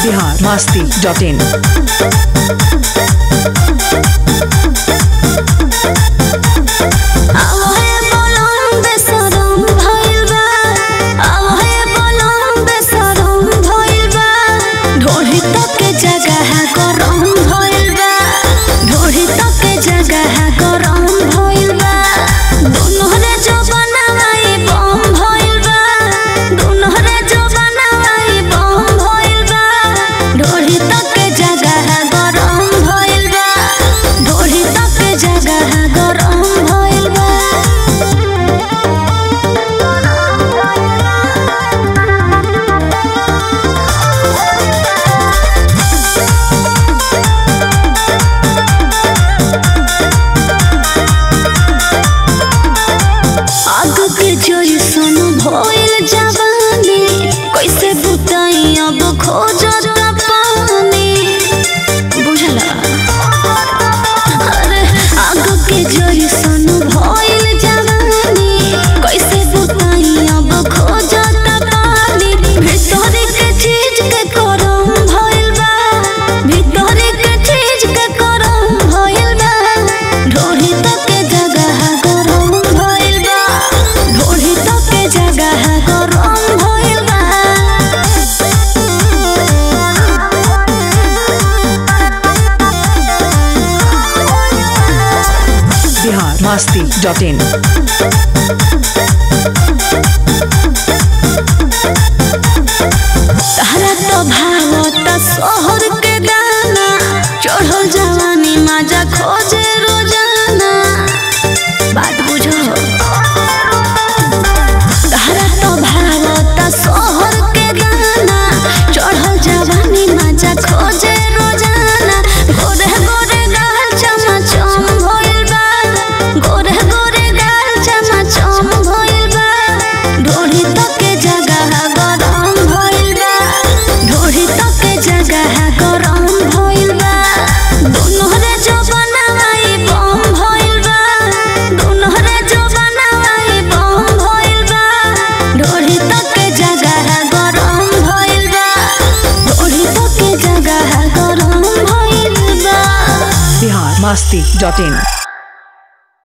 Bihar Masti dot in आवहे बोलम बेसरम भइल बा आवहे बोलम बेसरम भइल बा ढोढ़ी तक के जगह गरम भइल बा ढोढ़ी तक के जगह गरम भइल बा दुनो रे जो बनाई बम भइल बा दुनो रे जो बनाई बम भइल बा ढोढ़ी तक के जगह गरम भइल बा ढोढ़ी तक के जगह गरम भइल बा आग के जोई सन भइल जवानी कैसे बुताई अब खोजत पानी बुझला अरे आग के जोई सन भइल जवानी कैसे बुताई अब खोजत पानी भीतर के चीज के करम भइल बा भीतर के चीज के करम भइल बा ढोढ़ी तक के जगह गरम भइल बा ढोढ़ी तक के जगह गरम भइल बा बिहार मस्ती डॉट इन तहरा तो भावत शहर के दाना चढ़ल जवानी माजा खोजे रोजाना बात बुझो तहरा तो भावत शहर के दाना चढ़ल जवानी माजा खोजे रोजाना गोरे गोरे गाल चमचम भइल बा गोरे गोरे गाल चमचम भइल बा ढोढ़ी तक के जगह गरम भइल बा ढोढ़ी तक के जगह गरम भइल बा दुनो रे जो बनाई बम भइल बा दुनो रे जो बनाई बम भइल बा ढोढ़ी तक के जगह गरम भइल बा ढोढ़ी तक के जगह गरम भइल बा बिहार मस्ती डॉट इन